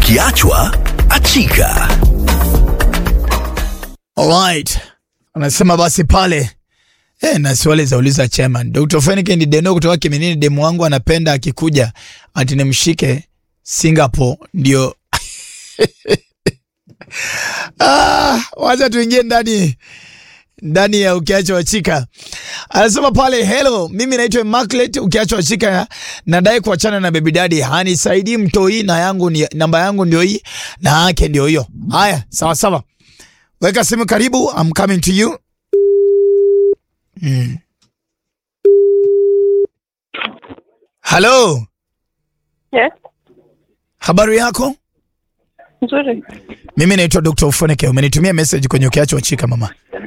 Ukiachwa achika. Alright. Anasema basi pale eh, na swali za uliza chairman. Dr. Fenike ni deno kutoka Kiminini, demu wangu anapenda akikuja ati nimshike Singapore ndio. ah, wacha tuingie ndani ndani ya ukiachwa wachika. Anasema pale hello, mimi naitwa Marklet. Ukiachwa wachika, nadai kuachana na baby daddy, hanisaidii mtoi, na yangu ni namba yangu ndio hii na yake ndio hiyo. Haya, sawa sawa. Weka simu karibu, I'm coming to you. Mm. Hello, Yes, habari yako? nzuri. Mimi naitwa Dr. Ufoneke. Umenitumia message kwenye ukiachwa wachika mama.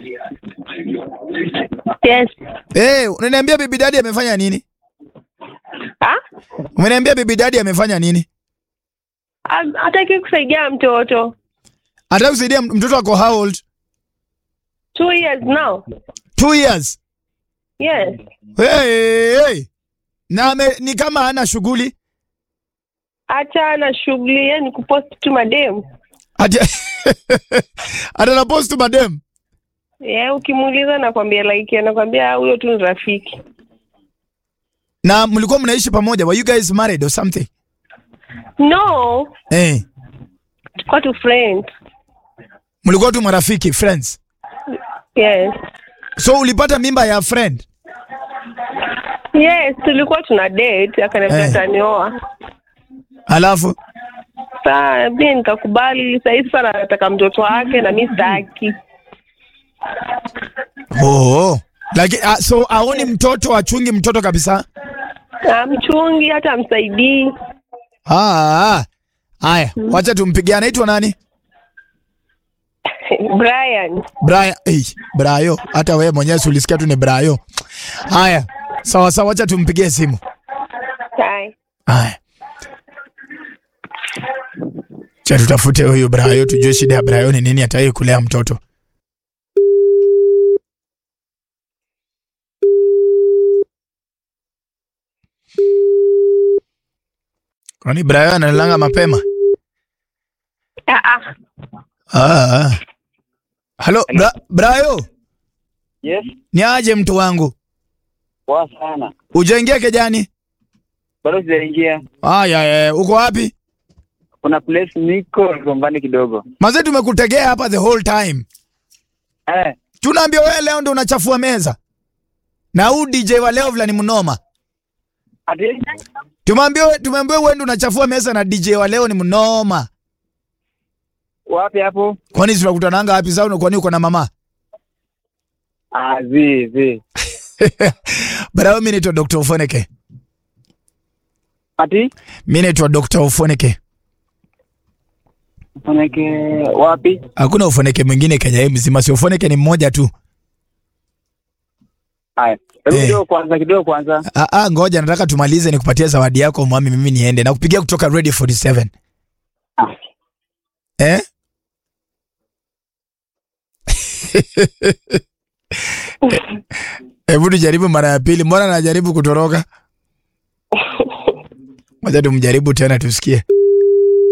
Yes. Eh, unaniambia baby daddy amefanya nini? Ah? Umeniambia baby daddy amefanya nini? Ha- Hataki kusaidia mtoto. Anataka kusaidia m- mtoto wako how old? Two years now. Two years. Yes. Hey, hey. Na ame, ni kama hana shughuli. Acha na shughuli yani kupost tu madem. Ati Atana post tu madem. Yeah, ukimuuliza nakwambia like anakwambia huyo tu ni rafiki. Na mlikuwa mnaishi pamoja. Were you guys married or something? No, Eh. tuko tu friends. Mlikuwa tu marafiki, friends. Yes. So ulipata mimba ya friend. Yes, tulikuwa tuna date akaniambia Eh. atanioa. Alafu Saa mimi nikakubali. Sasa hivi sana nataka mtoto wake na mimi sitaki. oh. Lakini ah, so aoni mtoto achungi mtoto kabisa. Amchungi hata amsaidii. Ah. ah. Haya, wacha tumpigie. Anaitwa nani? Brian. Brian. Hey, Brayo. Hata wewe mwenyewe si ulisikia tu ni Brayo. Haya. Sawa sawa, wacha tumpigie simu. Hi. Haya. Cha tutafute huyu Brayo tujue shida ya Brayo ni nini ataki kulea mtoto. Kwani Brayo analanga mapema? Ah ah. Ah. ah. Halo, Bra Brayo, Yes, ni aje mtu wangu? poa sana. Ujaingia kejani? Bado sijaingia. Aya, eh, uko wapi? Kuna place niko gombani kidogo. Mazee tumekutegea hapa the whole time. Eh, Tunaambia wewe leo ndo unachafua meza. Na huu DJ wa leo vila ni mnoma. ati Tumeambiwa tumeambiwa wewe ndo unachafua meza na DJ wa leo ni mnoma. wapi hapo? Kwani tunakutananga wapi zao kwani uko na mama? Ah, zi zi. Bara mimi naitwa Dr. Ufoneke. Ati Mimi naitwa Dr. Ufoneke. Ufoneke wapi? Hakuna Ufoneke mwingine Kenya hii mzima, si Ufoneke ni mmoja tu. Haya. Hebu Eh. kidogo kwanza, kidogo kwanza. Ah, ah, ngoja nataka tumalize nikupatie zawadi yako mwami, mimi niende. Nakupigia kutoka Radio 47. Ah. Eh? Hebu tujaribu mara ya pili. Mbona anajaribu kutoroka? Ngoja tumjaribu tena tusikie.